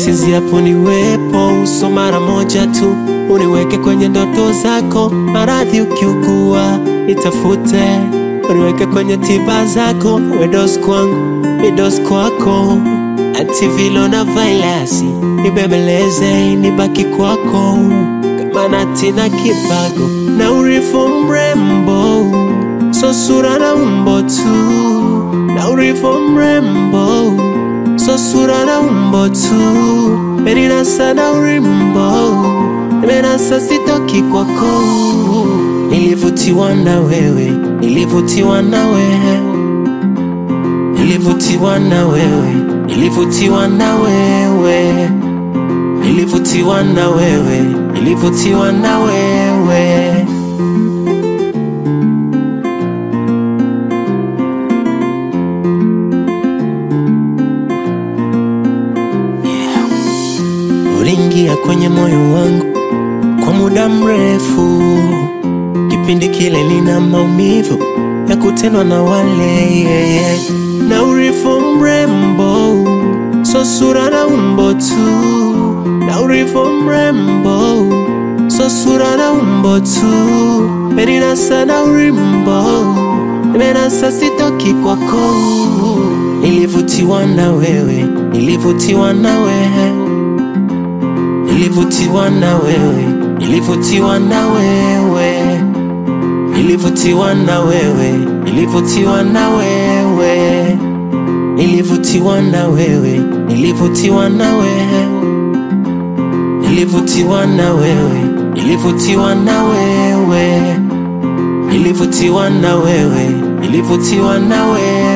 nisinziapo niwepo uso mara moja tu, uniweke kwenye ndoto zako. Maradhi ukiugua nitafute, uniweke kwenye tiba zako. Wedos kwangu midos kwako, antivilo na vailasi nibembeleze, nibaki kwako kama nati na kibago na urifu mrembo, so sura na umbo tu na urifu mrembo so sura na umbo tu meninasa na urimbo menasa sitoki kwako nilivutiwa na wewe nilivutiwa na wewe nilivutiwa na wewe nilivutiwa na wewe nilivutiwa na wewe nilivutiwa na wewe uliingia kwenye moyo wangu kwa muda mrefu, kipindi kile nina maumivu ya kutendwa na wale yeah, yeah. na urifu mrembo, so sura na umbo tu, na urifu mrembo, so sura na umbo tu, meninasa na urimbo, menasa sitoki kwako, nilivutiwa na wewe, nilivutiwa na wewe Nilivutiwa na wewe, nilivutiwa na wewe, nilivutiwa na wewe, nilivutiwa na wewe, nilivutiwa na wewe, nilivutiwa na wewe, nilivutiwa na wewe, nilivutiwa na wewe, nilivutiwa na wewe, nilivutiwa na wewe.